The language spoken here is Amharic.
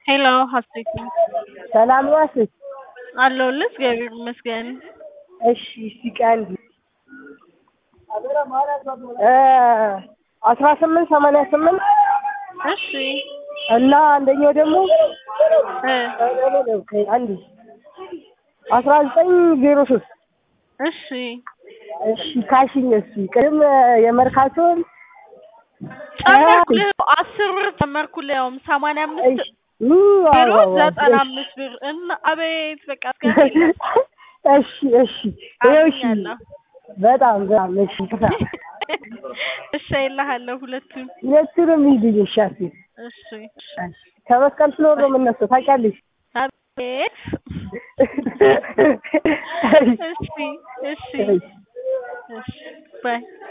ሄሎ ሀሴት ነኝ። ሰላም ነው ሀሴት? አለሁልህ እግዚአብሔር ይመስገን። እሺ እስቲ ቀን አስራ ስምንት ሰማንያ ስምንት እሺ እና አንደኛው ደግሞ እ አንድ አስራ ዘጠኝ ዜሮ ሶስት እሺ እሺ ካሽኝ እሱ ቅድም የመርካቶን ጨመርኩልህ አስር ብር ጨመርኩልህ ያውም ሰማንያ አምስት ቢሮ ዘጠና አምስት ብር እና አቤት በቃ አስገቢ እሺ እሺ ይኸው እሺ አገኛለሁ በጣም በጣም እሺ እሺ አይልሃለሁ ሁለቱን ሁለቱንም ይልኝ እሺ ሀሴት እሺ ከመስቀል ፍሎር ነው የምነሳው ታውቂያለሽ አቤት እሺ እሺ እሺ ባይ